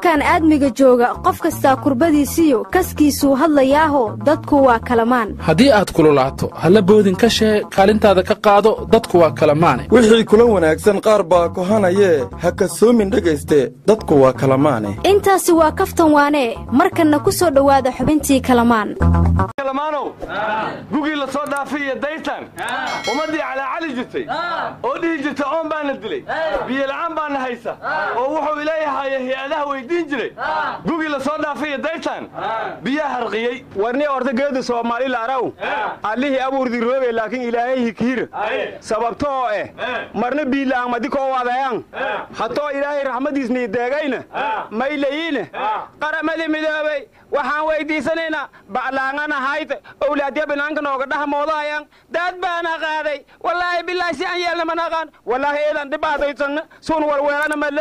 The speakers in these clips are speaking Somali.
koonkan aadmiga jooga qof kastaa kurbadiisiyo kaskiisuu hadlayaaho dadku waa kalamaan haddii aad kululaato halla boodin ka shee kaalintaada ka qaado dadku waa kalamaane wixii kula wanaagsan qaar baa kohanayee ha kasoomin dhegayste dadku waa kalamaane intaasi waa kaftan waanee markanna ku soo dhowaada xubintii kalamaan kalamaanow gugii la soo dhaafay iyo daytan ummaddii calaacali jirtay oo dhihi jirta oon baana dilay biyola'aan baana haysa oo wuxuu ileeyahaye hay-adaha weyddiin jiray gugii la soo dhaafay iyo daytan biyaa harqiyey warni ordageedu soomaalila araw allihii abuurdi rooge laakiin ilaahay hikihir sababto oo eh marna biila'aamadi koo wadayan hatoo ilaahay raxmadiisnii deegayna maylayiine qaramadi midoobay waxaan weyddiisanaynaa baclaanganahayt owlaadya binaanka nooga dhahmoodahayan daad baana qaaday wallaahi bilaahi si aan yeelna manaqaan wallaahi eedan dhibaataysanna sun warweelana male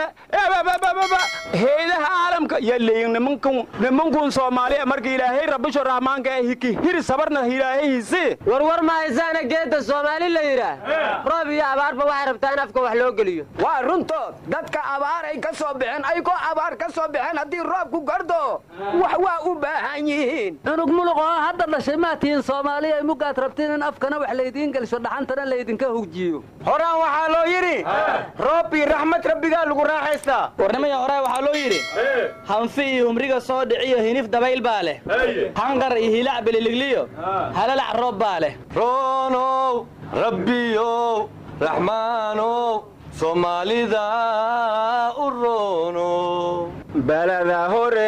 heedaha caalamka yaleyin nimankun soomaaliya marka ilaahay rabbisho rahmaanka ee hiki hir sabarna ilaahay hisi warwar ma haysaana geedda soomaali la yidhaah roob iyo abaarba waxay rabtaa in afka wax loo geliyo waa runtood dadka abaaray ka soo baxeen aykoo abaar ka soo baxeen haddii roobku gardo wax waa u baahan yihiin cunug muluq oo hadda dhashay maa tihiin soomaaliya mugaad rabtiin in afkana wax laydiin gelsho dhaxantana laydinka hugjiyo horaan waxaa loo yidhi roob iyo raxmad rabbigaa lagu raaxaystaa warnimaya hore waxaa loo yidhi hanfi iyo humriga soo dhiciyo hinif dabayl baa leh hanqar iyo hilac beliligliyo halalac roob baa leh roonow rabbiyow raxmaanow soomaalida u roonow balada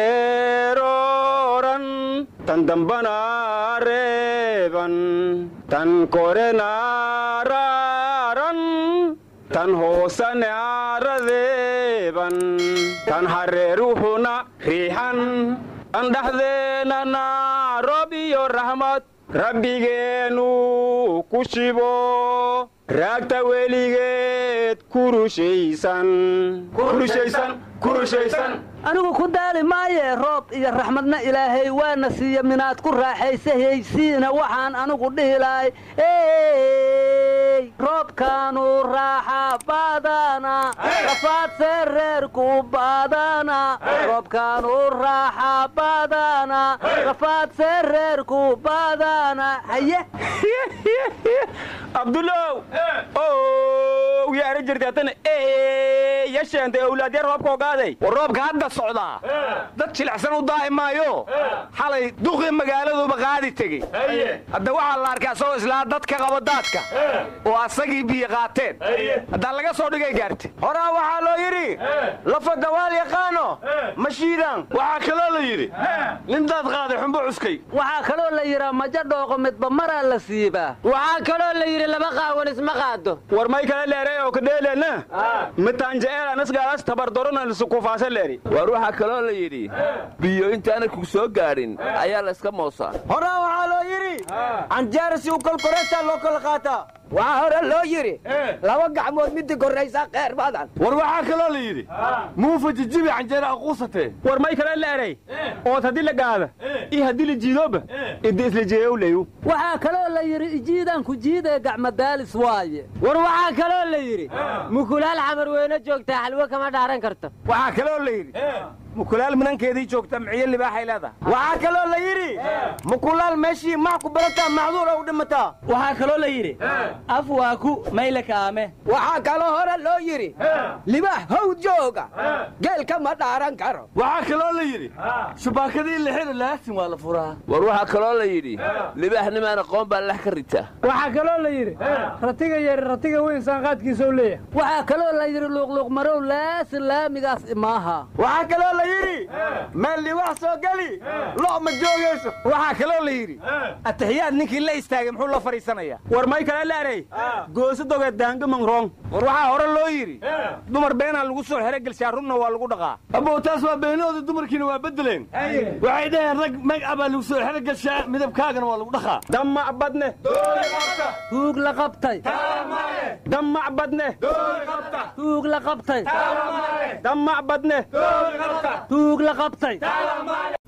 horeerooran tan dambana reeban tan korena raaran tan hoosane aaradeeban tan hareeruhuna riixan tan dhexdeenana roob iyo raxmad rabbigeennu ku shibo raagta weligeed anigu ku daali maayee roob iyo raxmadna ilaahay waana siiya minaad ku raaxaysahaysiina waxaan anigu dhihi lahay roobkaanu raaxa baadana rafaadse reerku baadana roobkaanu raaxa baadana rafaadse reerku baadana haye abdulow ow yaara jirtaatana yasheentay owlaadyar roobka ogaaday war roobka hadda socdaa dad jilicsan u daahi maayo xalay duqii magaaladuba qaadi tegey hadda waxaa la arkay asagoo islaa dadka qaba daadka oo asagii biyo qaateen haddaa laga soo dhigay gaarte horaa waxaa loo yidhi lafa dawaal yaqaano ma shiidaan waxaa kaloo la yidhi nin daad qaaday xumbo cuskay waxaa kaloo la yidhaa majo dhooqo midba maraa la siibaa waxaa kaloo la yidhi laba qaawan isma qaado war may kala leeray oo kadheeleenna mitaanja'eelanasgaalas tabardoronanisukufaasa leeri war waxaa kaloo la yidhi biyo intaana ku soo gaadhin ayaa la iska moosaa horaa waxaa loo yidhi canjeerasi u kolkoreesaa loo kala qaataa waxaa hore loo yidhi laba gacmood midii korraysaa kheyr badan war waxaa kaloo la yidhi muufa jijibi canjeera aquusatee war may kala leeray ood haddii la gaada iyo haddii la jiidooba idda isla jeeyowleyu waxaa kaloo la yidhi ijiidanku jiidee gacmadaalis waaye war waxaa kaloo la yidhi mukulaal xamar weyne joogtaa xalwo kama dhaaran karto waxaa kaloo la yidhi mukulaal minankeedii joogta miciyo libaaxay leedahay waxaa kaloo la yidhi mukulaal meeshii max ku barataa macduura u dhimataa waxaa kaloo la yidhi af waa ku mayle kaame waxaa kaloo hore loo yidhi libaax how jooga geelka ma dhaaran karo waxaa kaloo la yidhi shubaakadii la xidhi laasin waa la furaa war waxaa kaloo la yidhi libaaxnimaan aqoon baa lax ka ritaa waxaa kaloo la yidhi ratiga yari ratiga weyn saanqaadkiisa u leeyahay waxaa kaloo la yidhi luuqluuq marow laasin laamigaas imaaha waxaa kaloo la yidhi meel liwax soo geli lo' ma joogayso waxaa kaloo la yidhi ataxiyaad ninkii la istaagay muxuu la fadhiisanayaa war may kala leeray gooso dogeed daangaman roong war waxaa hore loo yidhi dumar beenaa lagu soo xero gelshaa runna waa lagu dhaqaa abow taas waa beenooda dumarkiina waa beddeleen waxay dhaheen rag magaca baa lagu soo xero gelshaa midabkaagana waa lagu dhaqaa damac badne tuug la qabtay damac badne tuug la qabtay damac badne tuug la qabtay